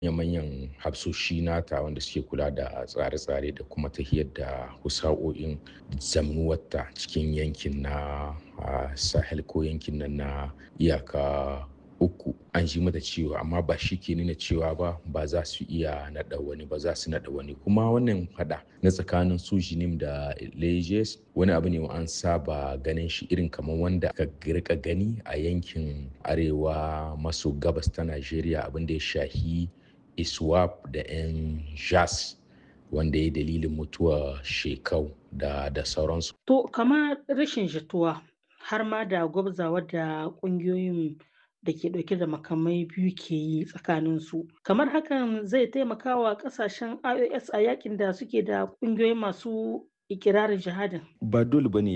manyan hafsoshi nata wanda suke kula da tsare-tsare da kuma tahiyar da husa'o'in zamnuwarta cikin yankin na sahel ko yankin nan na iyaka uku an ji mata cewa amma ba shi ke nuna cewa ba ba za su iya naɗa wani ba za su naɗa wani kuma wannan fada na tsakanin su jinim da lejes wani abu ne an saba ganin shi irin kamar wanda ka rika gani a yankin arewa maso gabas ta najeriya abin da ya shahi iswap da 'yan jas wanda ya dalilin mutuwa shekau da da sauransu. To kamar rashin jituwa har ma da gwabzawa da kungiyoyin da ke dauke da makamai biyu ke yi tsakanin su kamar hakan zai taimaka wa kasashen ios a yakin da suke da kungiyoyi masu ikirarin jihadin ba dole bane